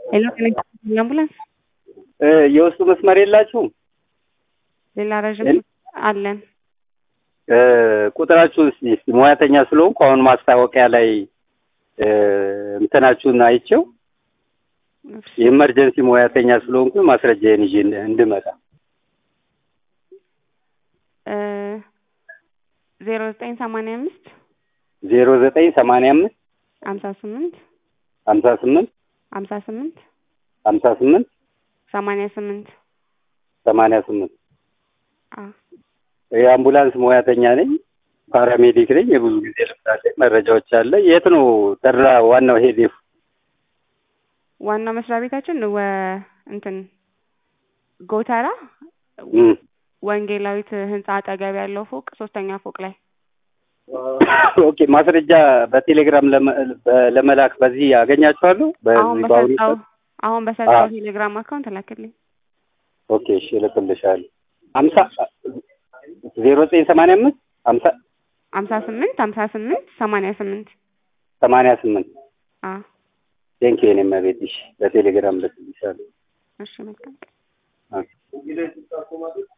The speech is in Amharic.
ሄሎ አምቡላንስ የውስጡ መስመር የላችሁም? ሌላ ረዥም ሄል- አለን። ቁጥራችሁን እስኪ እስኪ ሙያተኛ ስለሆንኩ አሁን ማስታወቂያ ላይ እ፣ እንትናችሁን አይቼው የኢመርጀንሲ ሙያተኛ ስለሆንኩ ማስረጃዬን ይዤ እንድ- እንድመጣ ዜሮ ዘጠኝ ሰማንያ አምስት ዜሮ ዘጠኝ ሰማንያ አምስት ሀምሳ ስምንት ሀምሳ ስምንት ሀምሳ ስምንት ሀምሳ ስምንት ሰማንያ ስምንት ሰማንያ ስምንት አ የአምቡላንስ ሙያተኛ ነኝ። ፓራሜዲክ ነኝ። የብዙ ጊዜ ልምድ አለኝ። መረጃዎች አለ። የት ነው ተድላ ዋናው ሄድ ዋናው መስሪያ ቤታችን ወ እንትን ጎተራ ወንጌላዊት ህንጻ አጠገብ ያለው ፎቅ ሶስተኛ ፎቅ ላይ ኦኬ። ማስረጃ በቴሌግራም ለመ- በ- ለመላክ በዚህ ያገኛችኋለሁ። አሁን በዚህ በአሁኑ በሰጠው ሰዓት? አሁን በሰጠው አዎ። ቴሌግራም አካውንት ላክልኝ። ኦኬ እሺ፣ እልክልሻለሁ። ሀምሳ ዜሮ ዘጠኝ ሰማንያ አምስት ሀምሳ ሀምሳ ስምንት ሀምሳ ስምንት ሰማንያ ስምንት ሰማንያ ስምንት አ ቴንኪ የኔ መቤት። እሺ፣ በቴሌግራም ልክልሻለሁ። እሺ መልካም ኦኬ።